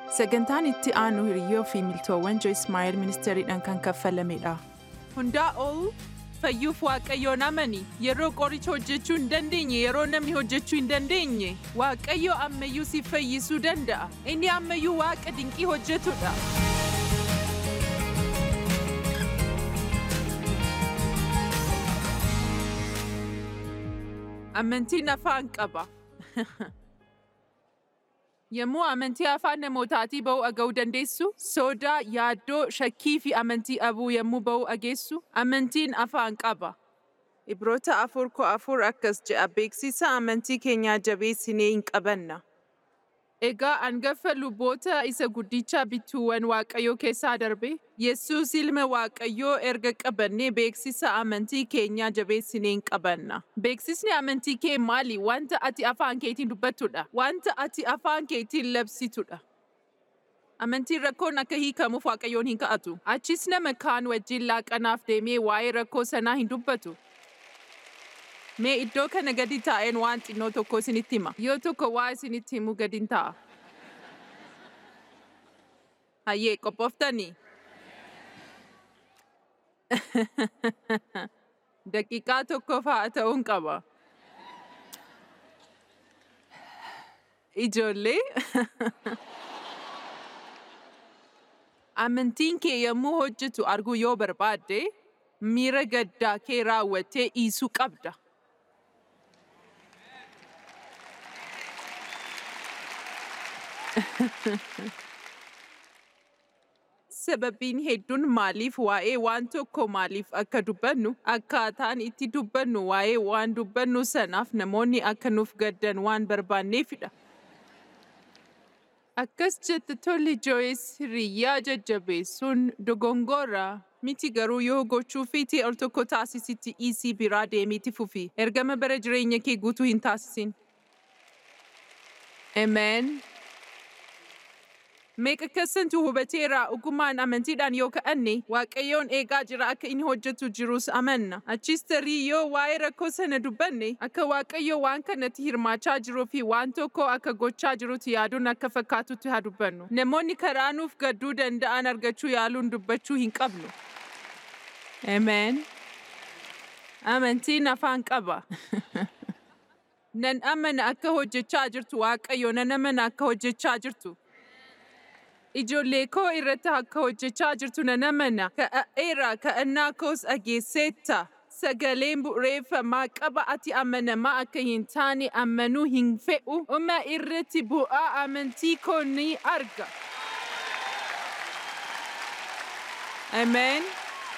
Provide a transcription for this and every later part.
Sagantaan itti aanu hiriyyoo fi miltoowwan Joyce Meyer ministeeriidhaan kan kaffalamedha. Hundaa ol fayyuuf waaqayyoon amani yeroo qoricha hojjechuu hin dandeenye yeroo namni hojjechuu hin dandeenye waaqayyo ammayyuu si fayyisuu danda'a inni ammayyuu waaqa dinqii hojjetudha. Amantiin afaan qaba. Yommuu amantii afaan namootaatii ba'uu aga'uu dandeessu, sodaa, yaaddoo, shakkii fi amantii abuu yommuu ba'uu ageessu, amantiin afaan qaba. Ibroota afur koo afur akkas jedha beeksisa amantii keenyaa jabeessinee hin qabanna. Egaa hangafa luboota isa guddicha bituuwwan Waaqayyoo keessaa darbe, Yesuus ilma Waaqayyoo erga qabannee beeksisa amantii keenyaa jabeessinee hin qabanna. Beeksisni amantii kee maali? Wanta ati afaan keetiin dubbattudha. Wanta ati afaan keetiin labsitudha. Amantiin rakkoon akka hiikamuuf Waaqayyoon hin ka'atu. Achis nama kaan wajjin laaqanaaf deemee waa'ee rakkoo sanaa hin dubbatu. Mee iddoo kana gadi taa'een waan xinnoo tokko isinitti hima. Yoo tokko waa isinitti himu gadin taa'a. Hayyee qophooftanii? Daqiiqaa tokkoof haa ta'uun qaba. Ijoollee. Amantiin kee yommuu hojjetu arguu yoo barbaadde, miira gaddaa kee raawwattee dhiisuu qabda. Sababiin hedduun maaliif waa'ee waan tokko maaliif akka dubbannu akkaataan itti dubbannu waa'ee waan dubbannu sanaaf namoonni akka nuuf gaddan waan barbaanneefidha. Akkas jette tolli Joyce hiriyyaa jajjabeessuun dogongora miti garuu yoo gochuu fiitii al tokko taasisitti dhiisii biraa deemiiti fufi ergama bara jireenya kee guutuu hin taasisin. Amen. Meeqa keessantu hubateera ogummaan amantiidhaan yoo ka'anne Waaqayyoon eegaa jira akka inni hojjetu jirus amanna. Achis tarii yoo waa'ee rakkoo sana dubbanne akka Waaqayyo waan kanatti hirmaachaa jiruu fi waan tokko akka gochaa jirutti yaaduun akka fakkaatutti haa dubbannu. Namoonni karaa nuuf gadduu danda'an argachuu yaaluun dubbachuu hin qabnu. Amen. Amantiin afaan qaba. Nan amana akka hojjechaa jirtu Waaqayyo nan amana akka hojjechaa jirtu. Ijoollee koo irratti akka hojjechaa jirtu nan amana. Ka'eera ka'annaa koos dhageesseetta. Sagaleen bu'uureeffamaa qaba ati amanamaa akka hin taane amanuu hin fe'u. Uma irratti bu'aa amantii koo ni arga. Amen.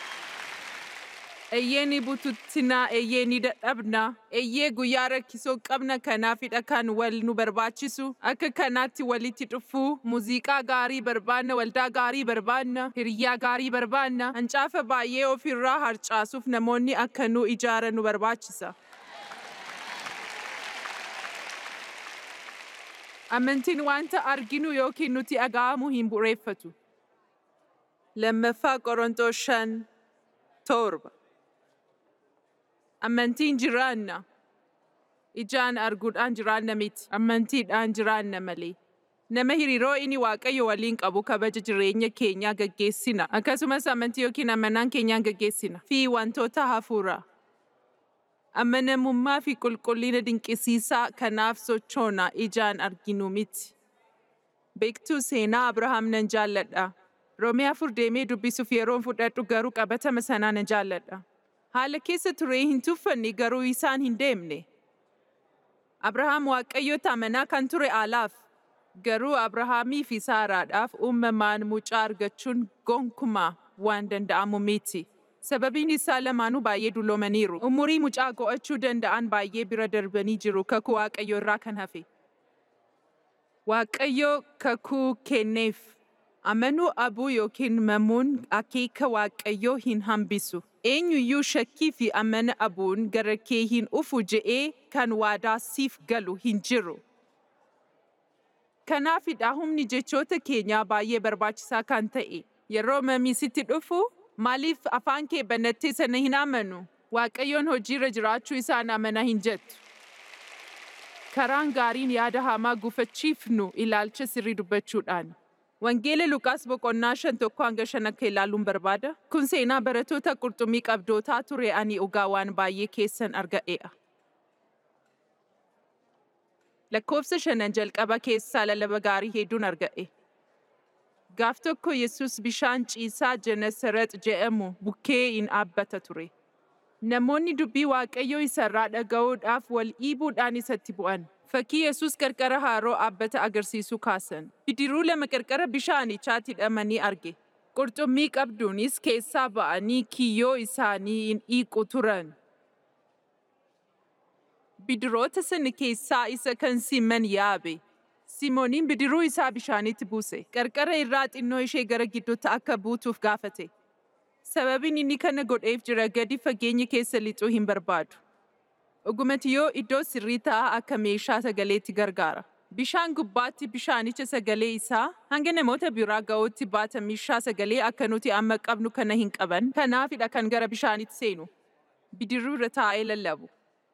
Eeyyee ni bututtinaa, eeyyee ni dadhabna, eeyyee guyyaa rakkisoo qabna kanaafidha kan wal nu barbaachisu. Akka kanaatti walitti dhufuu, muuziqaa gaarii barbaanna, waldaa gaarii barbaanna, hiriyyaa gaarii barbaanna, hancaafa baay'ee ofirraa harcaasuuf namoonni akka nu ijaaran nu barbaachisa. Amantiin wanta arginu yookiin nuti dhaga'amu hin bu'uureffatu. Lammaffaa Qorontoos shan torba. Amantiin jiraanna. Ijaan arguudhaan jiraanna miti. Amantiidhaan jiraanna malee. Nama hariiroo inni Waaqayyo waliin qabu kabaja jireenya keenyaa gaggeessina. Akkasumas amantii yookiin amanaan keenyaan gaggeessina. Fi wantoota hafuuraa. Amanamummaa fi qulqullina dinqisiisaa kanaaf sochoona ijaan arginu miti. Beektuu seenaa Abrahaam nan jaalladha. Roomee afur deemee dubbisuuf yeroon fudhadhu garuu qabatama sanaa nan jaalladha. Haala keessa turee hin tuffanne garuu isaan hin deemne. Abrahaam Waaqayyoota amanaa kan ture alaaf. Garuu Abrahaamii fi Saaraadhaaf uumamaan mucaa argachuun gonkumaa waan danda'amu miti. Sababiin isaa lamaanuu baay'ee dulloomaniiru. Umurii mucaa go'achuu danda'an baay'ee bira darbanii jiru kakuu Waaqayyo irraa kan hafe. Waaqayyo kakuu kenneef. Amanuu abuu yookiin mamuun akeeka Waaqayyoo hin hambisu. Eenyuyyuu shakkii fi amana abuun gara kee hin dhufu je'ee kan waadaa siif galu hin jiru. Kanaafidha humni jechoota keenyaa baay'ee barbaachisaa kan ta'e. Yeroo mamii sitti dhufu maaliif afaan kee banattee sana hin amanu? Waaqayyoon hojiirra jiraachuu isaan amana hin jettu. Karaan gaariin yaada hamaa gufachiifnu ilaalcha sirrii dubbachuudhaan. Wangeela Luqaas boqonnaa shan tokko hanga shan akka ilaaluun barbaada. Kun seenaa baratoota qurxummii qabdootaa ture ani dhugaa waan baay'ee keessan argadheedha. Lakkoofsa shanan jalqaba keessaa lallaba gaarii hedduun argadhe. Gaaf tokko Yesus bishaan ciisaa Genesaret jedhamu bukkee in dhaabbata ture. Namoonni dubbii Waaqayyoo isarraa dhaga'uudhaaf wal dhiibuudhaan isatti bu'an. Fakkii Yesus qarqara haroo dhaabbata agarsiisu kaasan. Bidiruu lama qarqara bishaanichaatti hidhamanii arge. Qurxummii qabduunis keessaa ba'anii kiyyoo isaanii in dhiiqu turan. Bidiroota sana keessaa isa kan Siman yaabe. Simooniin bidiruu isaa bishaanitti buuse. Qarqara irraa xinnoo ishee gara gidduutti akka buutuuf gaafate. Sababiin inni kana godheef jira gadi fageenya keessa lixuu hin barbaadu. Dhugumatti yoo iddoo sirrii ta'aa akka meeshaa sagaleetti gargaara. Bishaan gubbaatti bishaanicha sagalee isaa hanga namoota biraa ga'uutti baata meeshaa sagalee akka nuti amma qabnu kana hin qaban. Kanaafidha kan gara bishaanitti seenu. Bidiruu irra taa'ee lallabu.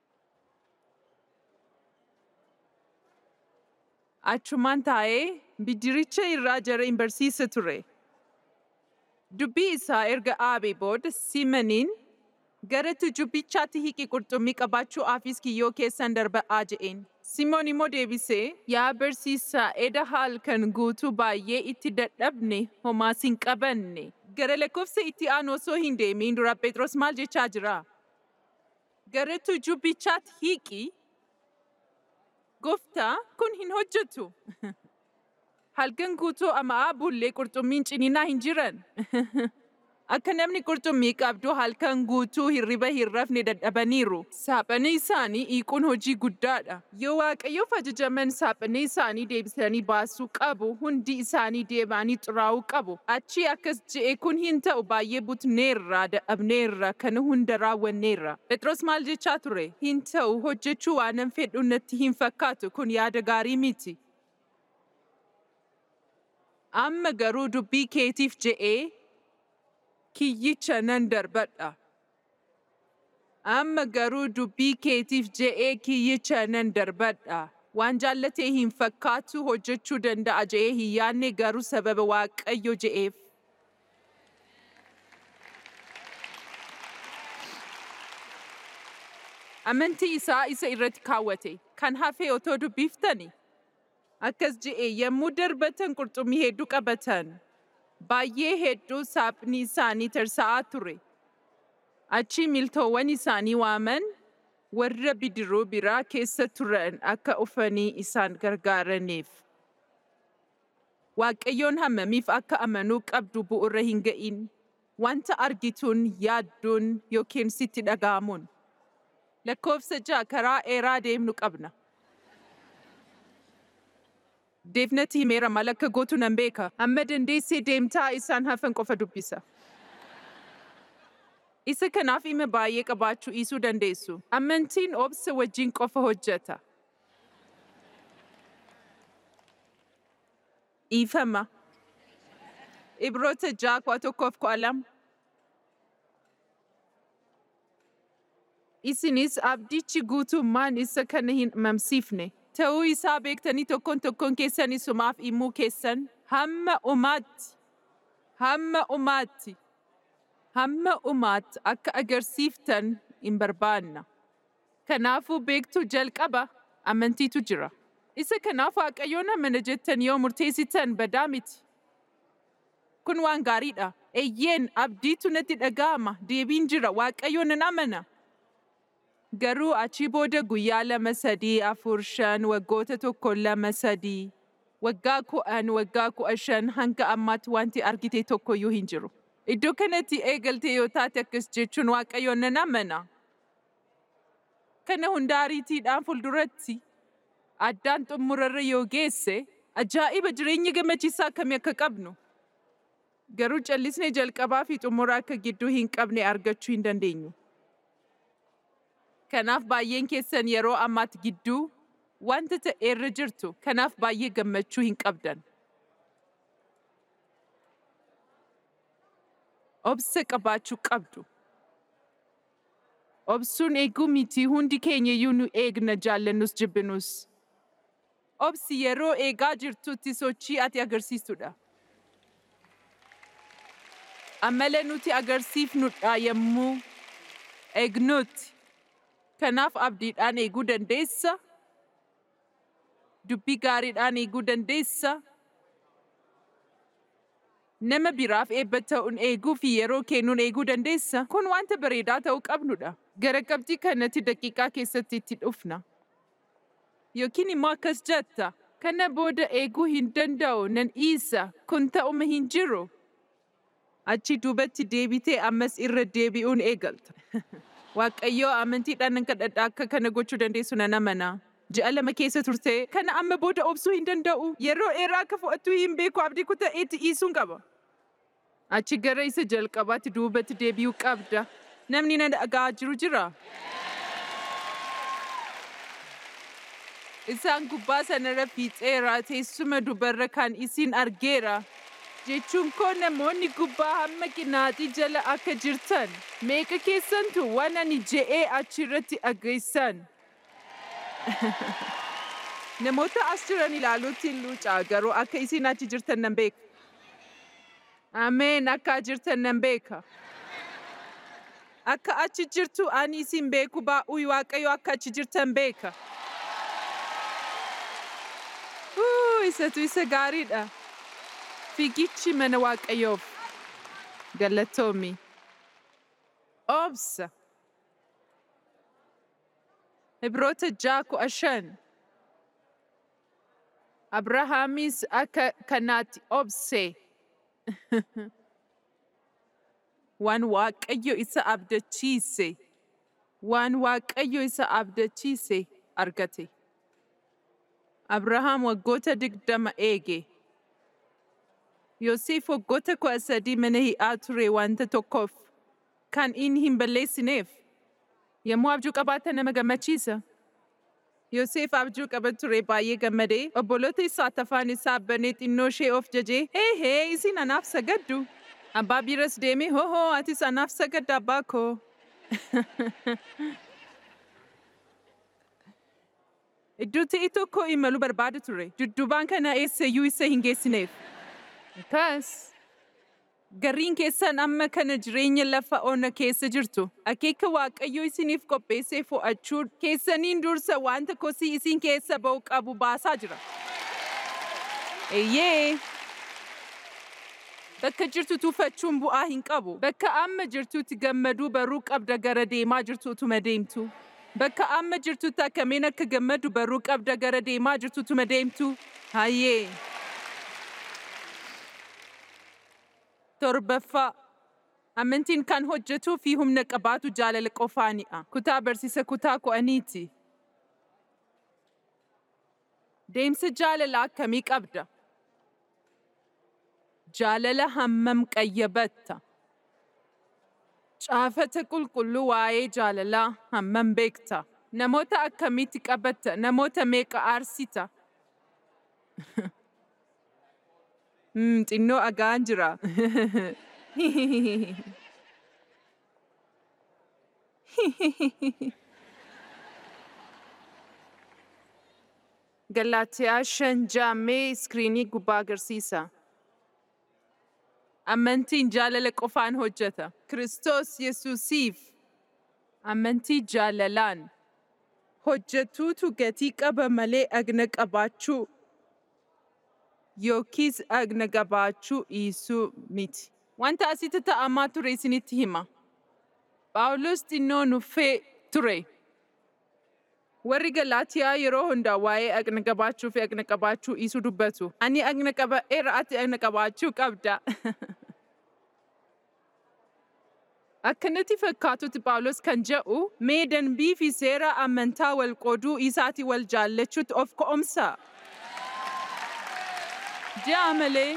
Achumaan taa'ee bidiricha irraa jara hin barsiisa ture. Dubbii isaa erga dhaabee booda Simaniin gara tujubbichaatti hiqi qurxummii qabaachuudhaafis kiyyoo keessan darba'aa je'een. Simoon immoo deebisee, yaa barsiisaa eda halkan guutuu baay'ee itti dadhabne homaas hin qabanne. Gara lakkoofsa itti aanu osoo hin deemiin dura Phexros maal jechaa jira? Gara tujubbichaatti hiqi. Gooftaa kun hin hojjetu. Halkan guutuu ama'aa bullee qurxummiin ciniinaa hin jiran. Akka namni qurxummii qabdu halkan guutuu hirriba hin rafne dadhabaniiru. Saaphana isaanii hiikuun hojii guddaadha. Yoo Waaqayyoof ajajaman saaphana isaanii deebisanii baasuu qabu, hundi isaanii deebanii xuraa'uu qabu. Achi akkas je'e kun hin ta'u baay'ee butneerra, dadhabneerra, kana hunda raawwanneerra. Phexros maal jechaa ture? Hin ta'u hojjechuu waanan fedhu natti hin fakkaatu kun yaada gaarii miti. Amma garuu dubbii keetiif je'ee kiyyicha nan darbadha. Amma garuu dubbii keetiif je'ee kiyyicha nan darbadha. Waan jaallatee hin fakkaatu hojjechuu danda'a je'ee hin yaadne garuu sababa Waaqayyo je'eef. Amantii isaa isa irratti kaawwate. Kan hafe otoo dubbiftani. Akkas je'ee yommuu darbatan qurxummii hedduu qabatan. baay'ee hedduu saaphni isaanii tarsa'aa ture. Achi miltoowwan isaanii waaman warra bidiruu biraa keessa turan akka ufanii isaan gargaaraniif. Waaqayyoon hammamiif akka amanuu qabdu bu'uura hin ga'in. Wanta argituun yaadduun yookiin sitti dhaga'amuun. Lakkoofsa ja'a karaa dheeraa deemnu qabna. Deefnatti himeera maal akka gootu nan beeka. Amma dandeessee deemtaa isaan hafan qofa dubbisa. Isa kanaaf dhimma baay'ee qabaachuu dhiisuu dandeessu. Amantiin obsa wajjin qofa hojjeta. Dhiifama. Ibroota ja'a kudha tokkoof kudha lama. Isinis abdichi guutummaan isa kana hin mamsiifne. Ta'uu isaa beektanii tokkoon tokkoon keessan isumaaf himuu keessan hamma umaatti, hamma umaatti, hamma umaatti akka agarsiiftan hin barbaanna. Kanaafuu beektuu jalqaba amantiitu jira. Isa kanaaf Waaqayyoon amana jettan yoo murteessitan badaa miti. Kun waan gaariidha. Eeyyeen abdiitu natti dhaga'ama. Deebiin jira. Waaqayyoon nan amana. Garuu achi booda guyyaa lama sadii afur shan waggoota tokko lama sadii waggaa kudhan waggaa kudha shan hanga ammaatti wanti argite tokkoyyuu hin jiru. Iddoo kanatti eegaltee yoo taate akkas jechuun waaqayyoon nan amana. Kana hunda ariitiidhaan fuulduratti addaan xumurarra yoo geesse ajaa'iba jireenya gammachiisaa akkamii akka qabnu. Garuu callisnee jalqabaa fi xumura akka gidduu hin qabne argachuu hin dandeenyu. Kanaaf baay'een keessan yeroo ammaatti gidduu wanta ta'eerra jirtu. Kanaaf baay'ee gammachuu hin qabdan. Obsa qabaachuu qabdu. Obsuun eeguu miti hundi keenya iyyuu nu eegna jaallannus jibbinus. Obsi yeroo eegaa jirtutti sochii ati agarsiistudha. amala nuti agarsiifnudha yommuu eegnutti. Kanaaf abdiidhaan eeguu dandeessa. Dubbii gaariidhaan eeguu dandeessa. Nama biraaf eebba ta'uun eeguu fi yeroo kennuun eeguu dandeessa. Kun wanta bareedaa ta'uu qabnudha. Gara qabxii kanatti daqiiqaa keessatti itti dhufna. Yookiin immoo akkas jetta. Kana booda eeguu hin danda'u nan dhiisa. Kun ta'uma hin jiru. Achi duubatti deebitee ammas irra deebi'uun eegalta. Waaqayyoo amantiidhaan nan kadhadha akka kana gochuu dandeessu nan amana. Ji'a lama keessa turte kana amma booda obsuu hin danda'u. Yeroo dheeraa akka fudhattu hin beeku abdii kuta'eetti dhiisuun qaba. Achi gara isa jalqabaatti duubatti deebi'uu qabda. Namni na dhaga'aa jiru jira. Isaan gubbaa sanarra fiixeera teessuma dubarra kan isin argeera. Jechuun koo namoonni gubbaa hamma qinaaxii jala akka jirtan. Meeqa keessantu waan ani je'ee achirratti dhageessan. Namoota as jiran ilaaluutti hin luucaa garuu akka isin achi jirtan nan beeka. Ameen akka jirtan nan beeka. Akka achi jirtu ani isin beeku baa'uu waaqayyo akka achi jirtan beeka. Huu, Isatu isa gaariidha. Fiigichi mana waaqayyoof. Galatoomi. Obsa. Ibroota ja'a kudha shan. Abrahaamis akka kanaatti obse. Waan waaqayyo isa abdachiise. Waan waaqayyo isa abdachiise argate. Abrahaam waggoota digdama eege. Yoosef waggoota kudha sadii mana hidhaa ture wanta tokkoof kan inni hin balleessineef. Yommuu abjuu qabaatan nama gammachiisa. Yoosef abjuu qaba ture baay'ee gammadee obboloota isaa afaan isaa banee xinnoo ishee of jajee hee hee isin anaaf sagaddu. Abbaa biras deemee hohoo atis anaaf sagadda abbaa koo. Iddoo ta'e tokko imaluu barbaada ture. Dudduubaan kana eessayyuu isa hin geessineef. Akkas. Gariin keessan amma kana jireenya lafa ona keessa jirtu. Akeeka Waaqayyo isiniif qopheessee fo'achuu keessaniin dursa wanta kosii isin keessa ba'u qabu baasaa jira. Eeyyee. Bakka jirtu tuufachuun bu'aa hin qabu. Bakka amma jirtutti gammaduu baruu qabda gara deemaa jirtu utuma deemtu. Bakka amma jirtutti akkamiin akka gammadu baruu qabda gara deemaa jirtu utuma deemtu. Hayyee. Torbaffaa. Amantiin kan hojjetuu fi humna qabaatu jaalala qofaanidha. Kutaa barsiisa kutaa ko'aniiti. Deemsa jaalalaa akkamii qabda? Jaalala hammam qayyabatta? Caafata qulqulluu waa'ee jaalalaa hammam beekta? Namoota akkamitti qabatta? Namoota meeqa aarsita? Hmm, xinnoo agaan jira. Galaatiyaa shan jaammee iskiriinii gubbaa agarsiisa. Amantiin jaalala qofaan hojjeta. Kiristoos Yesuusiif amantii jaalalaan hojjetuutu gatii qaba malee agna qabaachuu yookiis agna qabaachuu dhiisuu miti. Wanta asitti ta'amaa ture isinitti hima. Phaawulos xinnoo nuffee ture. Warri Galaatiyaa yeroo hundaa waa'ee agna qabaachuu fi agna qabaachuu dhiisuu dubbatu. Ani agna qaba'eera ati agna qabaachuu qabda. Akkanatti fakkaatutti Phaawulos kan jedhu mee danbii fi seera amantaa wal qooduu isaati wal jaallachuutti of ka'umsa. Ja'a malee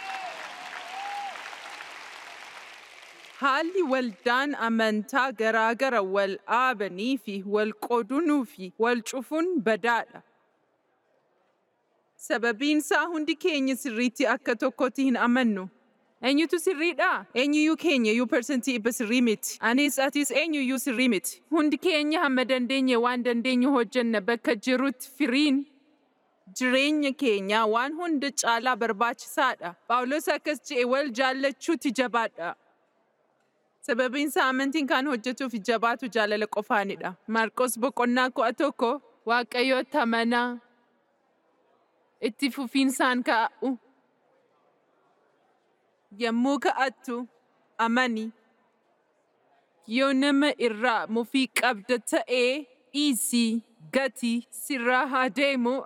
haalli waldaan amantaa garaagara wal dhaabanii fi wal qoodunuu fi wal cufuun badaadha. Sababiin isaa hundi keenya sirriitti akka tokkotti hin amannu. Eenyutu sirriidha? Eenyuyyuu keenya iyyuu parsantii dhibba sirrii miti. Anis atis eenyuyyuu sirrii miti. Hundi keenya hamma dandeenye waan dandeenyu hojjenna bakka jirutti firiin jireenya keenyaa waan hunda caalaa barbaachisaadha. Phaawulos akkas jedhe wal jaallachuutti jabaadha. Sababiinsa amantiin kan hojjetuuf jabaatu jaalala qofaanidha. Maarqos boqonnaa kudha tokko Waaqayyotti amanaa itti fufiinsaan ka'u. Yommuu ka'attu amani. Yoo nama irraa mufii qabda ta'ee dhiisii gati sirraa haa deemu.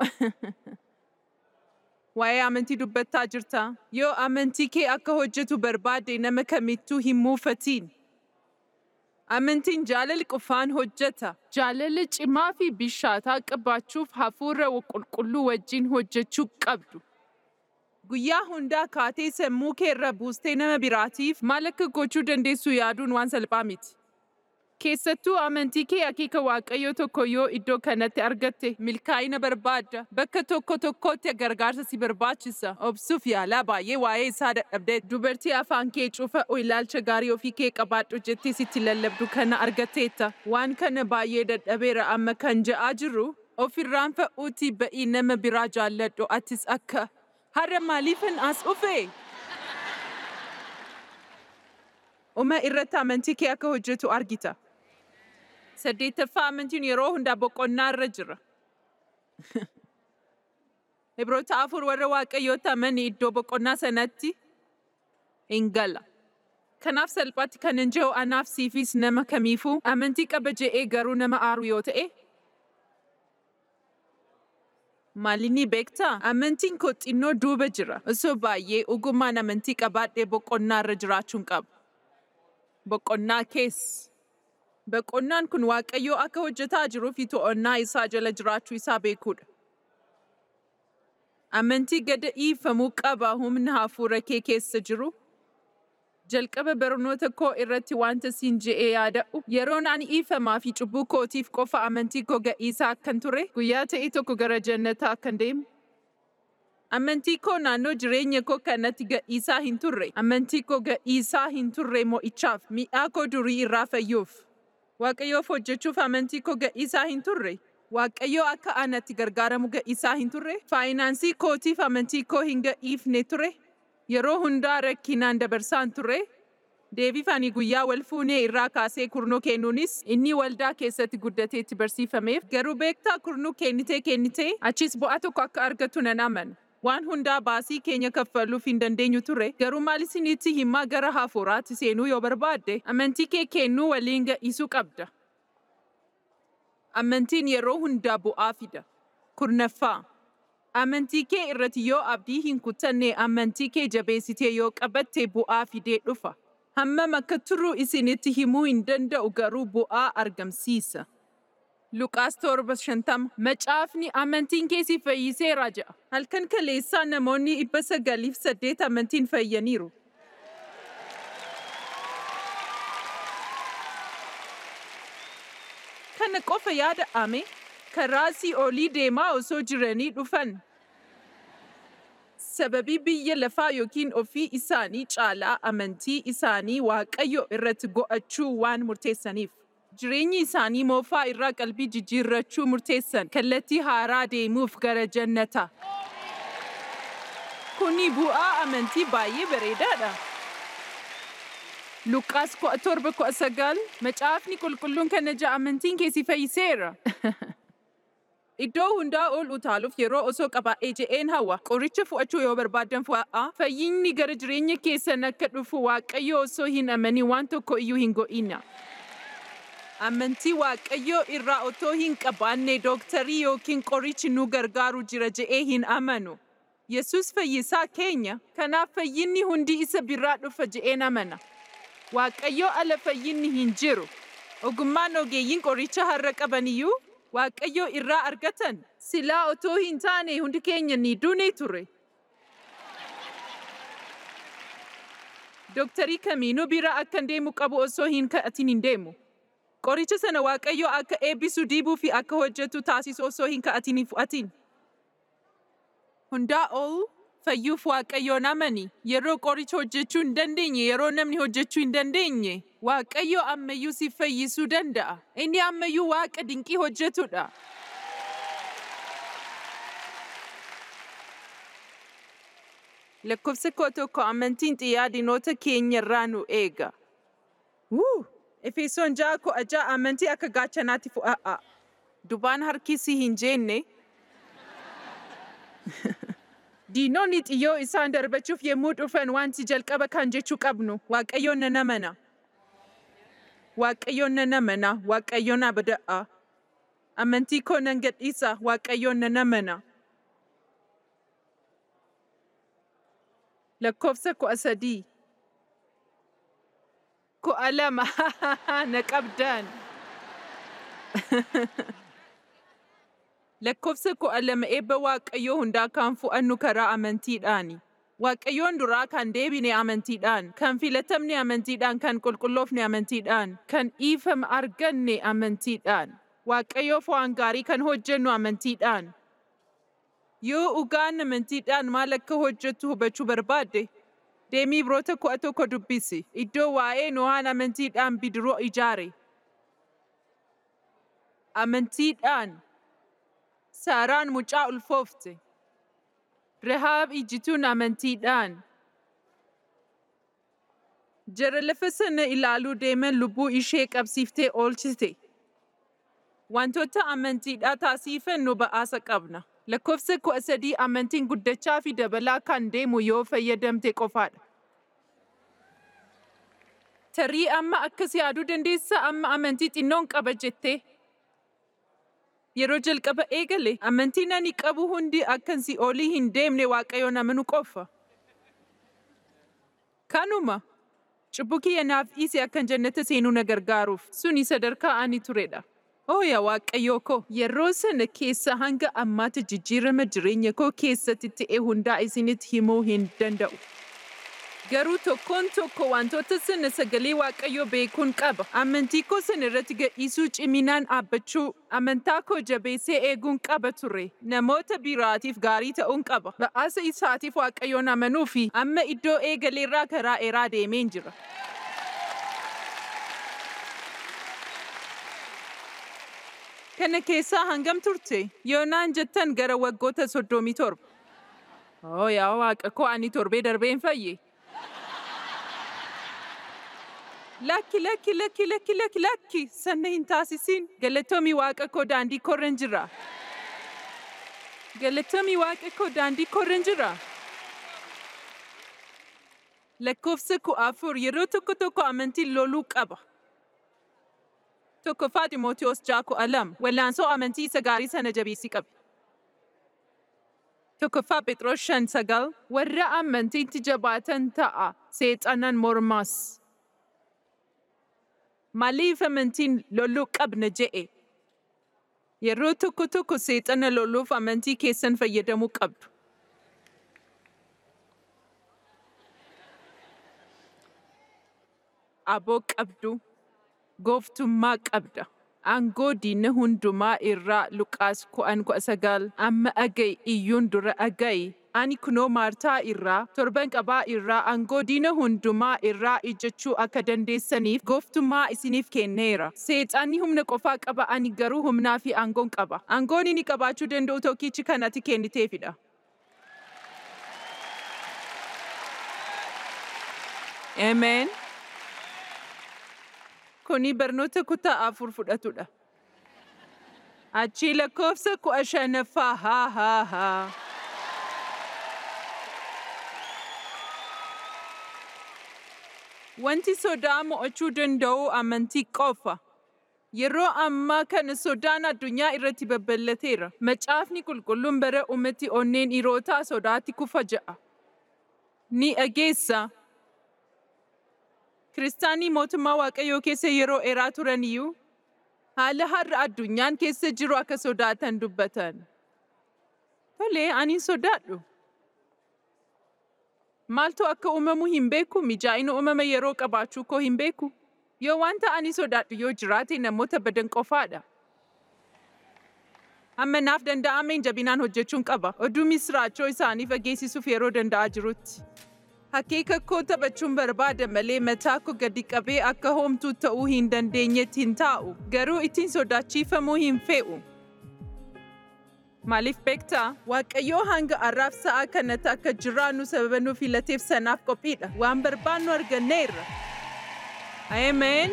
Waa'ee amantii dubbattaa jirta. Yoo amantii kee akka hojjetu barbaade nama kamittuu hin muufatiin. Amantiin jaalala qofaan hojjeta. Jaalala cimaa fi bishaataa qabaachuuf hafuura qulqulluu wajjin hojjechuu qabdu. Guyyaa hundaa kaatee sammuu kee irra buustee nama biraatiif maal akka gochuu dandeessu yaaduun waan salphaa miti. Keessattuu amantii kee akeeka waaqayyoo tokko yoo iddoo kanatti argatte milkaa'ina barbaadda. Bakka tokko tokkotti gargaarsa si barbaachisa. Obsuuf yaalaa baay'ee waa'ee isaa dadhabdee dubartii afaan kee cufa ilaalcha gaarii ofii kee qabaadhu jettee sitti lallabdu kana argatteetta. Waan kana baay'ee dadhabeera amma kan ja'aa jirru ofirraan fa'uutii ba'ii nama biraa jaalladhu atis akka har'a maaliifin as dhufe? Uma irratti amantii kee akka hojjetu argita. Saddeettaffaa amantiin yeroo hundaa boqonnaa irra jira. Ibroota afur warra waaqayyoota amanii iddoo boqonnaa sanatti hin gala. Kanaaf salphaatti kan hin jiru anaaf siifis nama kamiifuu amantii qaba je'ee garuu nama aaru yoo ta'e. Maalinni beektaa? Amantiin koo xinnoo duuba jira. Osoo baay'ee ogummaan amantii qabaadhee boqonnaa irra jiraachuun qaba. Boqonnaa keessa. Boqonnaan kun Waaqayyoo akka hojjetaa jiruu fi to'annaa isaa jala jiraachuu isaa beekuudha. Amantii gada dhiifamuu qaba humna hafuura kee keessa jiru. Jalqaba barnoota koo irratti wanta siin je'ee yaada'u yeroon ani dhiifamaa fi cubbuu kootiif qofa amantii koo ga'iisaa akkan ture guyyaa ta'e tokko gara jannataa akkan deemu. Amantii koo naannoo jireenya koo kanatti ga'iisaa hin turre. Amantii koo ga'iisaa hin turre mo'ichaaf mi'aa koo durii irraa fayyuuf. Waaqayyoof hojjechuuf amantii koo ga'iisaa hin turre. Waaqayyoo akka anatti gargaaramu ga'iisaa hin turre. Faayinaansii kootiif amantii koo hin ga'iifne ture. Yeroo hundaa rakkinaan dabarsaan ture. Deebiif ani guyyaa wal fuunee irraa kaasee kurnoo kennuunis inni waldaa keessatti guddatee itti barsiifameef garuu beektaa kurnuu kennitee kennitee achis bu'aa tokko akka argatu nan amana. Waan hundaa baasii keenya kaffaluuf hin dandeenyu ture garuu maal isinitti himaa gara hafuuraatti seenuu yoo barbaadde amantii kee kennuu waliin ga'iisuu qabda. Amantiin yeroo hundaa bu'aa fida. Kurnaffaa. Amantii kee irratti yoo abdii hin kutanne amantii kee jabeessitee yoo qabatte bu'aa fidee dhufa. Hammam akka turuu isinitti himuu hin danda'u garuu bu'aa argamsiisa. Luqaas torba shantama macaafni amantiin kee si fayyiseera jedha. Halkan kaleessaa namoonni dhibba sagaliif saddeet amantiin fayyaniiru. Kana qofa yaada'ame karaa si olii deemaa osoo jiranii dhufan. Sababii biyya lafaa yookiin ofii isaanii caalaa amantii isaanii waaqayyo irratti go'achuu waan murteessaniif. Jireenyi isaanii moofaa irraa qalbii jijjiirrachuu murteessan kallattii haaraa deemuuf gara jannata. Kuni bu'aa amantii baay'ee bareedaadha. Luqaas kudha torba kudha sagal macaafni qulqulluun kana ja'a amantiin kee si fayyiseera. Iddoo hundaa ol utaaluuf yeroo osoo qabaa'ee je'een hawa qoricha fu'achuu yoo barbaadan fu'aa fayyinni gara jireenya keessan akka dhufu waaqayyo osoo hin amanin waan tokko iyyuu hin go'ina. Amantii waaqayyoo irraa otoo hin qabaanne dooktarii yookiin qorichi nu gargaaru jira je'ee hin amanu. Yesus fayyisaa keenya kanaaf fayyinni hundi isa biraa dhufa je'een amana. Waaqayyoo ala fayyinni hin jiru. Ogummaan ogeeyyiin qoricha har'a qabaniyyuu Waaqayyoo irraa argatan silaa otoo hin taane hundi keenya ni duune ture. Dooktarii kamiinuu bira akkan deemu qabu osoo hin kadhatin hin deemu. Qoricha sana Waaqayyoo akka eebbisu diibuu fi akka hojjetu taasisu osoo hin kadhatin hin fudhatin. Hundaa ol fayyuuf Waaqayyoon amani. Yeroo qoricha hojjechuu hin dandeenye, yeroo namni hojjechuu hin dandeenye, Waaqayyo ammayyuu si fayyisuu danda'a. Inni ammayyuu Waaqa dinqii hojjetudha. Lakkoofsa koo tokko amantiin xiyyaa diinota keenya irraa nu eega. Wuu! Efesoon ja'a kudha ja'a amantii akka gaachanaatti fu'a'a. Dubaan harkisii hin jeenne. Diinonni xiyyoo isaan darbachuuf yemmuu dhufan wanti jalqaba kan jechuu qabnu Waaqayyoon nan amana. Waaqayyoon nan amana, Waaqayyoon abada'a. Amantii koo nan gadhiisa, Waaqayyoon nan amana. Lakkoofsa kudha sadii. Kudha lama na qabdan. Lakkoofsa kudha lama eebba Waaqayyoo hundaa kan fu'annu karaa amantiidhaani. Waaqayyoon duraa kan deebine amantiidhaan, kan filatamne amantiidhaan, kan qulqulloofne amantiidhaan, kan dhiifama arganne amantiidhaan. Waaqayyoof waan gaarii kan hojjennu amantiidhaan. Yoo dhugaan amantiidhaan maal akka hojjettu hubachuu barbaadde, deemii Ibroota kudha tokko dubbisi. Iddoo waa'ee Nohaan amantiidhaan bidiruu ijaare. Amantiidhaan Saaraan mucaa ulfoofte. Rahaab ijjituun amantiidhaan. Jara lafa sana ilaaluu deeman lubbuu ishee qabsiiftee oolchite. Wantoota amantiidhaa taasifannu ba'aasa qabna. Lakkoofsa kudha sadii amantiin guddachaa fi dabalaa kan deemu yoo fayyadamte qofaadha. Tarii amma akkas yaaduu dandeessaa amma amantii xinnoon qaba jettee. Yeroo jalqaba eegale amantiin ani qabu hundi akkan si'oolii hin deemne waaqayyoon amanu qofa. Kanuma cubbuu kiyya naaf dhiise akkan jannata seenuu na gargaaruuf suni sadarkaa ani turedha. Oo yaa waaqayyoo koo yeroo sana keessa hanga ammaatti jijjiirama jireenya koo keessatti ta'e hundaa isinitti himuu hin danda'u. Garuu tokkoon tokko wantoota sana sagalee waaqayyoo beekuun qaba. Amantii koo sana irratti gadhiisuu ciminaan dhaabbachuu, amantaa koo jabeessee eeguun qaba ture. Namoota biraatiif gaarii ta'uun qaba. Ba'aasa isaatiif waaqayyoon amanuu fi amma iddoo eegaleerraa karaa dheeraa deemeen jira. Kana keessaa hangam turte? Yoonaan jettan gara waggoota soddomii torba. Oo yaa waaqa koo ani torbee darbeen fayye. Lakki lakki lakki lakki lakki lakki sanna hin taasisin. Galatoomii waaqa koo daandii korran jira. Galatoomii waaqa koo daandii korran jira. Lakkoofsa kudha afur yeroo tokko tokko amantiin loluu qaba. Tokkoffaa Ximootiyoos ja'a kudha lama wallaansoo amantii isa gaarii sana jabeessii qabi. Tokkoffaa Phexros shan sagal warra amantiitti jabaatan ta'a seexanan mormaas. Maaliif amantiin loluu qabna je'e? Yeroo tokko tokko seexana loluuf amantii keessan fayyadamuu qabdu. Aboo qabdu, gooftummaa qabda. Aangoo diina hundumaa irraa Luqaas kudhan kudha sagal amma aga'i iyyuun dura aga'i. Ani kunoo Maartaa irraa, torban qabaa irraa aangoo diina hundumaa irraa ijjechuu akka dandeessaniif gooftummaa isiniif kenneera. Seexaanni humna qofaa qaba ani garuu humnaa fi aangoon qaba. Aangoon inni qabaachuu danda'u tokkichi kan ati kenniteefidha. Ameen. Kuni barnoota kutaa afur fudhatudha. Achi lakkoofsa kudha shanaffaa haa haa haa. Wanti sodaa mo'achuu danda'u amantii qofa. Yeroo ammaa kana sodaan addunyaa irratti babal'ateera. Macaafni qulqulluun bara uumatti onneen dhiirotaa sodaatti kufa ja'a. Ni dhageessa. Kiristaanii mootummaa Waaqayyoo keessa yeroo dheeraa turan iyyuu haala har'a addunyaan keessa jiru akka sodaatan dubbatan. Tolee, ani sodaadhu. Maaltu akka uumamu hin beeku, mijaa'ina uumama yeroo qabaachuu koo hin beeku. Yoo wanta ani sodaadhu yoo jiraate namoota badan qofaadha. Amma naaf danda'ameen jabinaan hojjechuun qaba. Oduu misraachoo isaanii fageessisuuf yeroo danda'aa jirutti. Hakeeka koo taphachuun barbaada malee mataa koo gadi qabee akka homtuu ta'uu hin dandeenyetti hin taa'u. Garuu ittiin sodaachiifamuu hin fe'u. Maaliif beektaa? Waaqayyoo hanga har'aaf sa'a kanatti akka jiraannu sababa nu filateef sanaaf qophiidha. Waan barbaannu arganneerra. Ameen.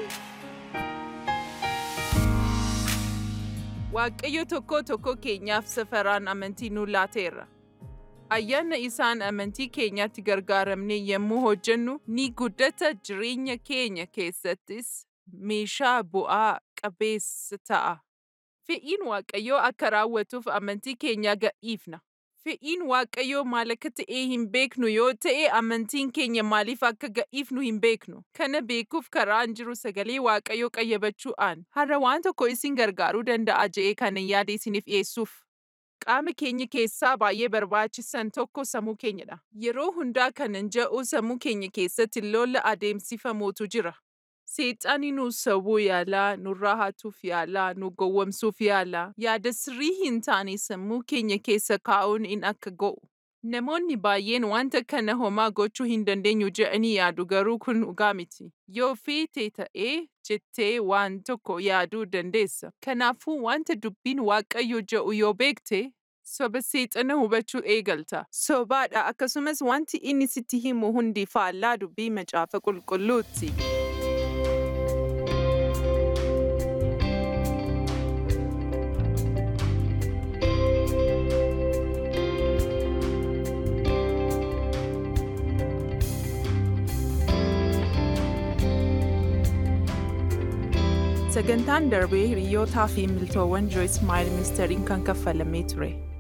Waaqayyo tokko tokko keenyaaf safaraan amantii nu laateera. Ayyaana isaan amantii keenyaatti gargaaramnee yommuu hojjennu ni guddata jireenya keenya keessattis meeshaa bu'aa qabeessa ta'a. Fe'iin Waaqayyoo akka raawwatuuf amantii keenya gadhiifna. Fe'iin Waaqayyoo maal akka ta'e hin beeknu yoo ta'e amantiin keenya maaliif akka gadhiifnu hin beeknu. Kana beekuuf karaan jiru sagalee Waaqayyoo qayyabachuudhaan har'a waan tokko isin gargaaruu danda'a je'ee kana yaada isiniif dhiyeessuuf. Qaama keenya keessaa baay'ee barbaachisan tokko sammuu keenyadha. Yeroo hundaa kanan ja'u sammuu keenya keessatti lola adeemsifamuutu jira. Seexaani nu sawwuu yaalaa, nurraa hatuuf yaalaa, nu gowwomsuuf yaalaa, yaada sirrii hin taane sammuu keenya keessa kaa'uun in akka go'u. Namoonni baay'een wanta kana homaa gochuu hin dandeenyu jedhanii yaadu garuu kun dhugaa miti. Yoo feete ta'ee jettee waan tokko yaaduu dandeessa. Kanaafuu wanta dubbiin Waaqayyo jedhu yoo beekte soba seexana hubachuu eegalta. Sobaadha akkasumas wanti inni sitti himu hundi faallaa dubbii macaafa qulqulluuti. Sagantaan darbee hiriyootaa fi miltoowwan Joyce Maayil ministeeriin kan kaffalamee ture.